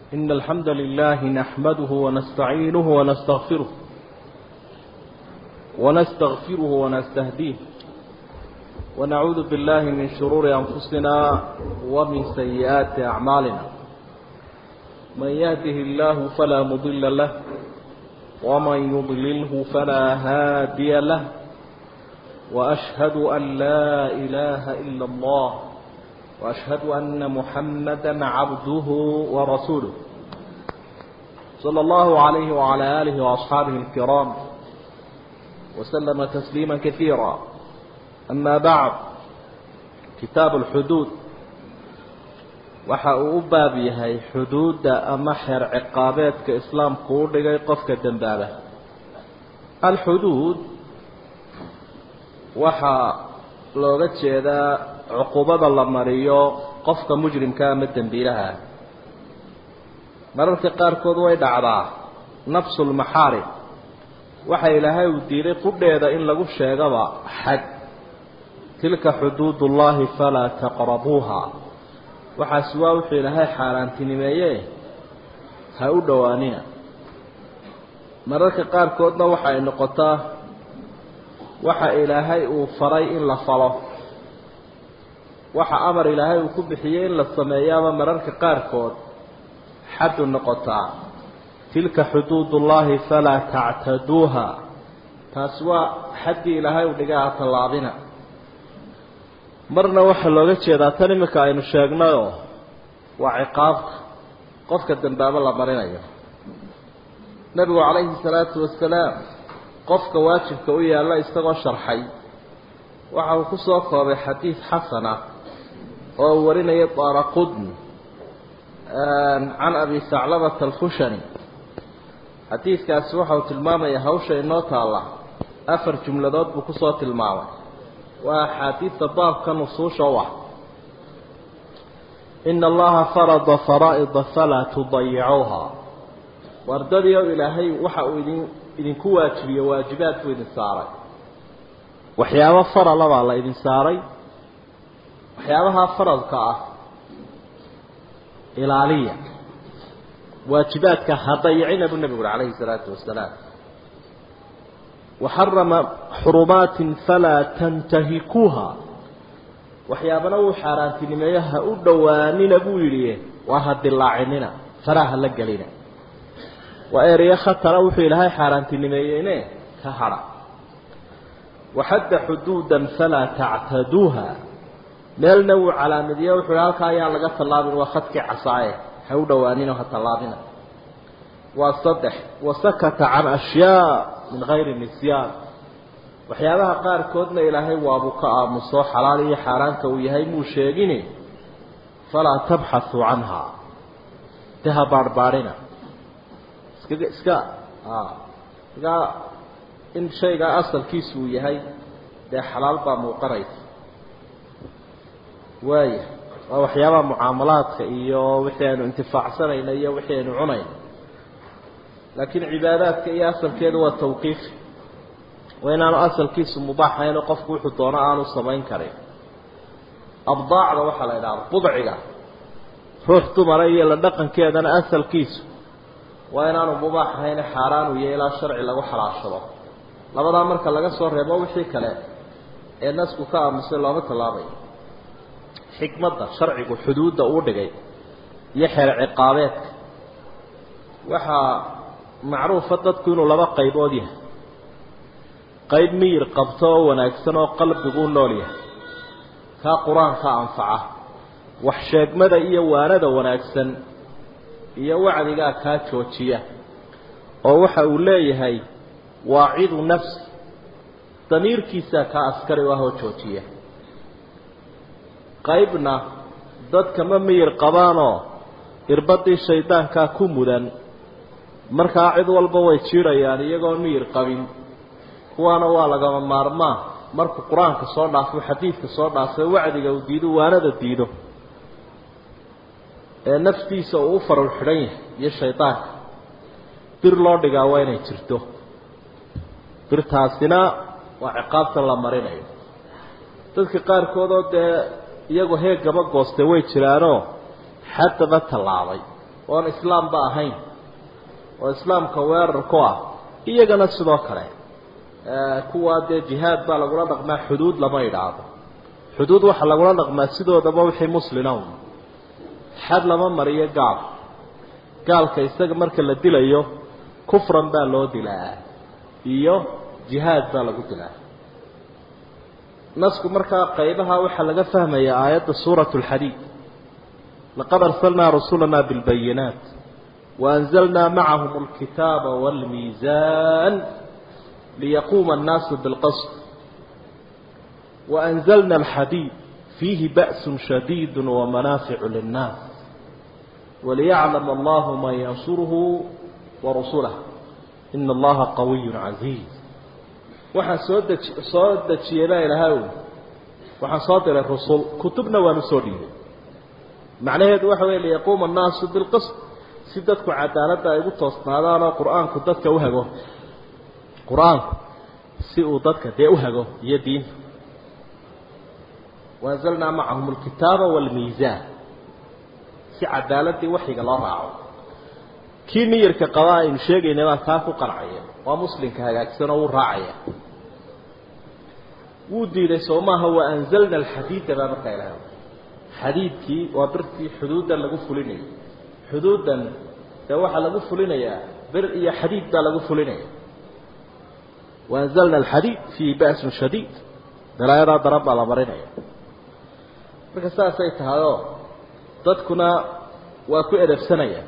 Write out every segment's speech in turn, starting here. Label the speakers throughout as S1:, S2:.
S1: إن الحمد لله نحمده ونستعينه ونستغفره ونستغفره ونستهديه ونعوذ بالله من شرور أنفسنا ومن سيئات أعمالنا من يهده الله فلا مضل له ومن يضلله فلا هادي له وأشهد أن لا إله إلا الله وأشهد أن محمدا عبده ورسوله صلى الله عليه وعلى آله وأصحابه الكرام وسلم تسليما كثيرا أما بعد كتاب الحدود waxa uu u baab yahay xuduudda ama xeer ciqaabeedka islaamku u dhigay qofka dembaaba alxuduud waxaa looga jeedaa cuqubada la mariyo qofka mujrimka ama dembiilaha ah mararka qaarkood way dhacdaa nafsulmaxaarim waxa ilaahay uu diiday qudheeda in lagu sheegaba xad tilka xuduud ullahi falaa taqrabuuha waxaasi waa wuxuu ilaahay xaaraantinimeeye ha u dhowaanina mararka qaarkoodna waxa ay noqotaa waxa ilaahay uu faray in la falo waxa amar ilaahay uu ku bixiyey in la sameeyaaba mararka qaarkood xaddu noqotaa tilka xuduud ullahi falaa tactaduuha taasi waa xaddii ilaahay u dhiga ha tallaabina marna waxaa looga jeedaa tan iminka aynu sheegnayoo waa ciqaabta qofka dambaabo la marinayo nebigu calayhi salaatu wasalaam qofka waajibka u yaalla isagoo sharxay waxa uu ku soo koobay xadiid xasana oo uu warinaya daaraqudni can abi saclabata alkhushani xadiidkaasi waxa uu tilmaamayaa hawsha inoo taalla afar jumladood buu kusoo tilmaamay waa axaadiidta baabka nusuusha u ah ina allaha farada faraa'ida falaa tudayicuuha wardadii oo ilaahay waxa uu idin idinku waajibiye waajibaad buu idin saaray waxyaabo farala baa la idin saaray waxyaabaha faradka ah ilaaliya waajibaadka ha dayicina buu nebigu uri calayhi salaatu wasalaam waxarama xurumaatin falaa tantahikuuha waxyaabana wuu xaaraantinimeeyo ha u dhowaanina buu yidhi waa ha dilaacinina faraha la gelina waa ereyo khatara wuxuu ilaahay xaaraantinimeeyeyne ka hadha waxadda xuduudan falaa tactaduuha meelna wuu calaamadiye wuxuu hi halkaa ayaan laga tallaabin waa khadkii casaaye ha u dhowaanina ha tallaabina waa saddex wasakata can ashyaa min hayri nisyaan waxyaabaha qaarkoodna ilaahay waabuu ka aamuso xalaal iyo xaaraanka uu yahay muu sheegini falaa tabxathuu canha de ha baarhbaarhina iska iska igaa in shaygaa asalkiisu uu yahay dee xalaal baa muuqanaysa waaya waa waxyaabaha mucaamalaadka iyo wixii aynu intifaacsanayna iyo wixii aynu cunayno laakiin cibaadaadka iyo asalkeedu waa tawqiifi waa inaanu asalkiisu mubaaxaynoo qofku wuxuu doono aanu samayn karin abdaacda waxaa la idhahda budciga ruux dumara iyo la dhaqankeedana asalkiisu waa inaanu mubaax ahayne xaaraan u yahay ilaa sharci lagu xalaashado labadaa marka laga soo reebo wixii kale ee nasku ka aamusay looma tallaabayo xikmadda sharcigu xuduudda uu dhigay iyo xeer ciqaabeedka waxaa macruufa dadku inuu laba qaybood yahay qayb miyir qabto oo wanaagsan oo qalbigu u nool yahay kaa qur-aanka anfaca wax sheegmada iyo waanada wanaagsan iyo wacdigaa kaa joojiya oo waxa uu leeyahay waacidu nafsi damiirkiisaa kaa askari u ah oo joojiya qaybna dadka ma miyir qabaanoo irbadii shaydaankaa ku mudan markaa cid walba way jiidhayaan iyagoo miyir qabin kuwaana waa lagama maarmaa markuu qur-aanka soo dhaafo xadiidka soo dhaafo wacdiga uu diido waanada diido ee naftiisa uu u farul xidhan yahay iyo shaydaanka bir loo dhigaa waa inay jirto birtaasina waa ciqaabtan la marinayo dadka qaarkoodoo dee iyagu heegaba gooste way jiraanoo xaddaba tallaabay oon islaamba ahayn oo islaamka weerar ku ah iyagana sidoo kale kuwaa dee jihaad baa lagula dhaqmaa xuduud lama idhaahdo xuduud waxaa lagula dhaqmaa sidoodaba wixii muslina un xad lama mariyo gaal gaalka isaga marka la dilayo kufran baa loo dilaa iyo jihaad baa lagu dilaa nasku markaa qaybaha waxaa laga fahmaya aayadda suurat lxadiid laqad arsalnaa rusulana bilbayinaat waanzalnaa macahum alkitaaba wاlmiizan liyaquuma annaasu bilqasd waanzalna alxadiid fiihi ba'su shadiid wamanaaficu linnaas waliyaclama allahu man yansuruhu warusulah ina allaha qawiy casiiz waxaan soo deji soo dejiyey baa ilahay waxaan soo diray rusul kutubna waan usoo dhiibay macnaheedu waxa wey liyaquuma annaasu bilqisd si dadku cadaaladda ay ugu toosnaadaan oo qur-aanku dadka u hago qur-aanku si uu dadka dee u hago iyo diinta waanzalnaa macahum alkitaaba waalmiisaan si cadaaladii waxyiga loo raaco kii niyarka qabaa aynu sheegaynay baa taa ku qancaya waa muslimka hagaagsan oo wuu raacaya wuu diiday soo maaha waanzalna alxadiida baa markaa ilaha xadiidkii waa birtii xuduuddan lagu fulinayo xuduuddan dee waxaa lagu fulinayaa bir iyo xadiid baa lagu fulinaya waanzalna alxadiid fiihi ba'sun shadiid dalaayadaa daran baa la marinaya marka saasay tahayoo dadkuna waa ku edabsanaya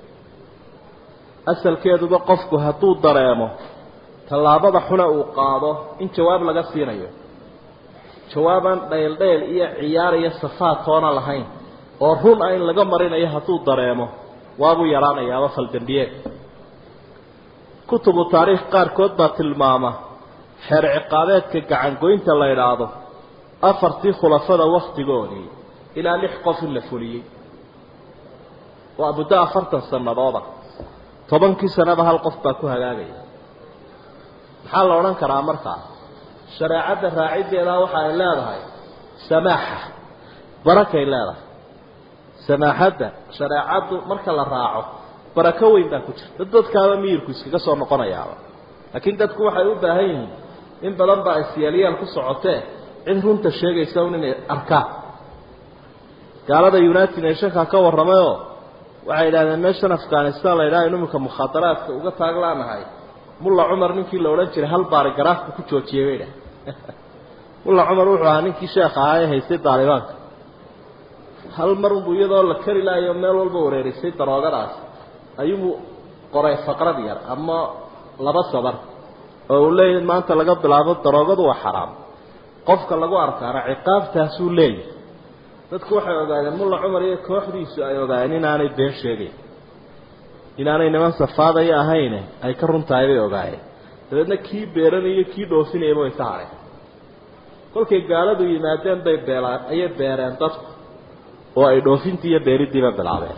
S1: asalkeeduba qofku hadduu dareemo tallaabada xune uu qaado in jawaab laga siinayo jawaabaan dhayldhayl iyo ciyaar iyo safaad toona lahayn oo run ah in laga marinayo hadduu dareemo waabuu yaraanayaaba faldambiyeed kutubu taariikh qaarkood baa tilmaama xeer ciqaabeedka gacangoynta la idhaahdo afartii khulafada wakhtigoodii ilaa lix qof in la fuliyey waa muddo afartan sanadooda tobankii sanaba hal qof baa ku hagaagaya maxaa la odhan karaa markaa shareecadda raaciddeedaa waxa ay leedahay samaaxa barakay leedahay samaaxadda shareecaddu marka la raaco barako weyn baa ku jirta dad dadkaaba miyirku iskaga soo noqonayaaba laakiin dadku waxay u baahan yihiin in badan baa isyaalyaal ku socotee cid runta sheegaysa un inay arkaan gaalada united nationka ka warramayoo waxay idhahdeen meeshan afghanistan la yidhaha inu iminka mukhaadaraadka uga taaglaanahay mulla cumar ninkii la odhan jiray hal baari garaafku ku joojiyey bay dhah mulla cumar wuxuu ahaa ninkii sheekh ahaa ee haystay daalibaanka hal mar unbu iyadoo la kari laayo meel walba wareerisay daroogadaas ayuu qoray faqrad yar ama laba sabar oo uu leeyahy maanta laga bilaabo daroogadu waa xaraam qofka lagu arkaana ciqaabtaasuu leeyahy dadku waxay ogaadeen mulla cumar iyo kooxdiisu ay ogaadeen inaanay been sheegayn inaanay niman safaadaya ahayne ay ka run tahay bay ogaayeen dabeedna kii beeranayo kii dhoofinayaba way ka hadheen kolkay gaaladu yimaadeen bay beelaan ayay beereen dadku oo ay dhoofintii iyo beeriddiiba bilaabeen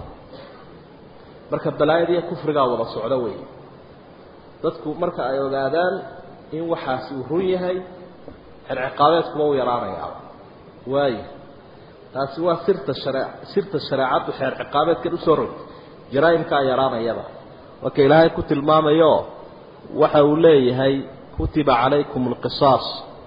S1: marka balaayadiiyo kufrigaa wada socdo wey dadku marka ay ogaadaan in waxaasi uu run yahay xerciqaabeedkuba uu yaraanayaa waayo taasi waa sirta share sirta shareecaddu xeer ciqaabeedkan usoo rogtay jaraa'imkaa yaraanayaba marka ilaahay ku tilmaamayo waxa uu leeyahay kutiba calaykum alqisaas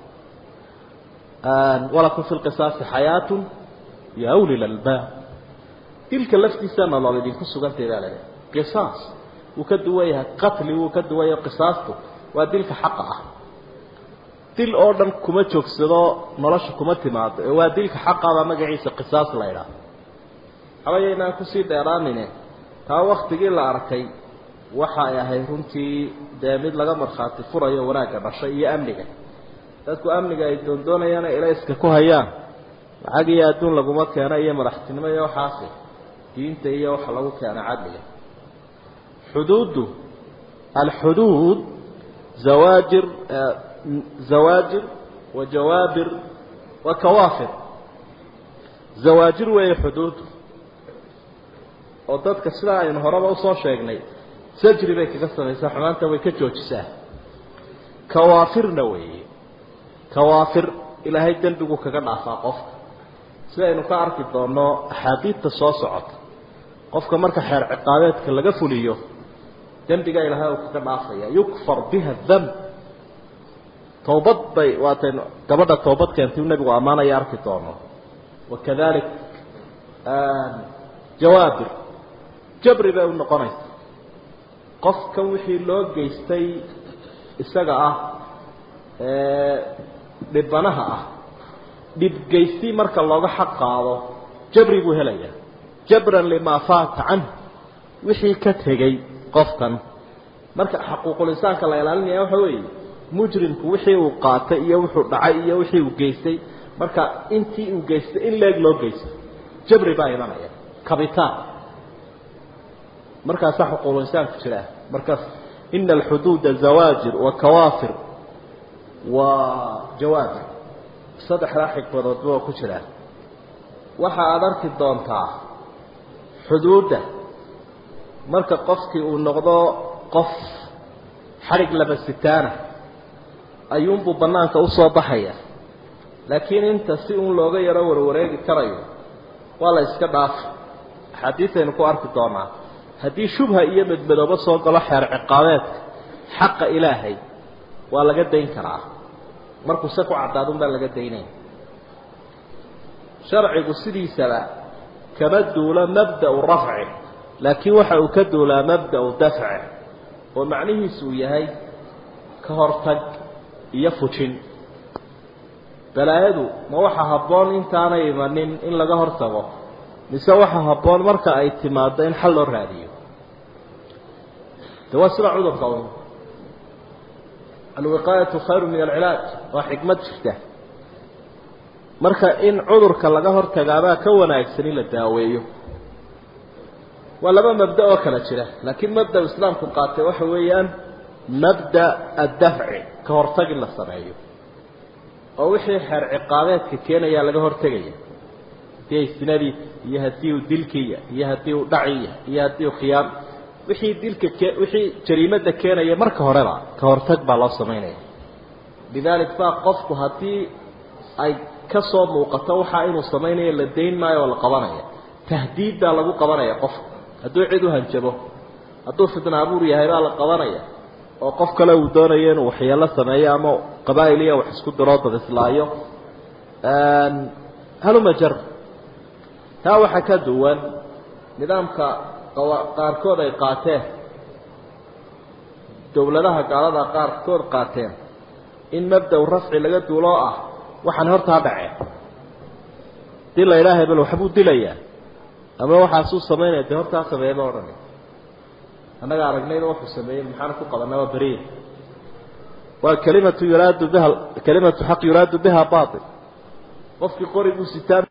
S1: walakum fi lqisaasi xayaatun ya uli lalbaab dilka laftiisa nolol idinku sugantay baa laleeyahay qisaas wuu ka duwan yahay qatli wuu ka duwan yahay qisaastu waa dilka xaqa ah dil oo dhan kuma joogsado nolosha kuma timaado ee waa dilka xaqabaa magaciisa qisaas la idhaah habayaynaan kusii dheeraanine taa waktigii la arkay waxa ay ahayd runtii dee mid laga markhaati furayo wanaagga dhashay iyo amniga dadku amniga ay doondoonayaan ilayska ku hayaan lacag iyo adduun laguma keeno iyo madaxtinimo iyo waxaasi diinta iyo waxa lagu keena cadliga xuduuddu alxuduud zawaajir zawaajir wa jawaabir wa kawaafir zawaajir weeye xuduuddu oo dadka sidaa aynu horeba usoo sheegnay sajri bay kaga samaysaa xumaanta way ka joojisaa kawaafirna weeye kawaafir ilaahay dembigu kaga dhaafaa qofka sidaynu ka arki doonno axaadiidta soo socota qofka marka xeer ciqaabeedka laga fuliyo dembiga ilaahay uu kaga dhaafaya yukfar biha damb towbad bay waatay gabadha toobad keentay u nebigu ammaanaya arki doono wakadalik jawaabir jabri bay u noqonaysa qofkan wixii loo geystay isaga ah dhibanaha ah dhibgeysti marka looga xaq qaado jabri buu helayaa jabran limaa faata canh wixii ka tegey qofkan marka xaquuqulisaanka la ilaalinaya waxa weeye mujrimku wixii uu qaatay iyo wuxuu dhacay iyo wixii uu geystay marka intii uu geystay in leeg loo geysto jabri baa imanaya kabitaan markaasaa xuquuqulisaanku jiraa markaas ina alxuduuda zawaajir wa kawaafir wa jawaabir saddexdaa xigmadoodba waa ku jiraan waxa aada arki doontaa xuduudda marka qofkii uu noqdo qof xadhig laba sitaana ayuunbuu bannaanka usoo baxaya laakiin inta si uun looga yaro warwareegi karayo waa la iska dhaafa axaadiisaynu ku arki doonaa haddii shubha iyo medmadoobo soo galo xeer ciqaabeedka xaqa ilaahay waa laga dayn karaa markuu se ku caddaadun baa laga daynaya sharcigu sidiisaba kama duulo mabda'u rafci laakiin waxa uu ka duulaa mabda'u dafci oo macnihiisu uu yahay ka hortag iyo fujin balaayadu ma waxa habboon intaanay imanin in laga hortago mise waxa habboon marka ay timaado in xal loo raadiyo de waa sida cudurka un alwiqaayatu khayru min alcilaaj waa xikmad jirta marka in cudurka laga hortagaabaa ka wanaagsan in la daaweeyo waa laba mabda oo kala jira laakiin mabda islaamku qaatay waxa weeyaan mabda addafci ka hortag in la sameeyo oo wixii xeer ciqaabeedka keenayaa laga hortegaya haddii ay sinadii iyo haddii uu dilkiiya iyo haddii uu dhaciya iyo haddii uu khiyaam wixii dilka ke wixii jariimada keenaya marka horeba ka hortag baa loo samaynaya lidaalik baa qofku haddii ay ka soo muuqato waxaa inuu samaynayo la dayn maayo oo la qabanaya tahdiid baa lagu qabanaya qofka hadduu cid u hanjabo hadduu fitna abuur yahay baa la qabanaya oo qof kale uu doonayo inuu waxyeelo sameeyo ama qabaa'il iyo wax isku diroo dad islaayo haluma jar taa waxaa ka duwan nidaamka qaarkood ay qaateen dowladaha gaalada qaarkood qaateen in mabda-u rafci laga duuloo ah waxaan hortaa dhaceen dii la idhaahay bal waxbuu dilayaa ama waxaasuu samaynaya dee hortaa sameeye ma odhanay annaga aragnayna wuxuu sameeyey maxaan ku qabanaa waa beriya waa kalimatu yuraadu biha kalimatu xaq yuraadu biha bail qofkii qoriguu sitaan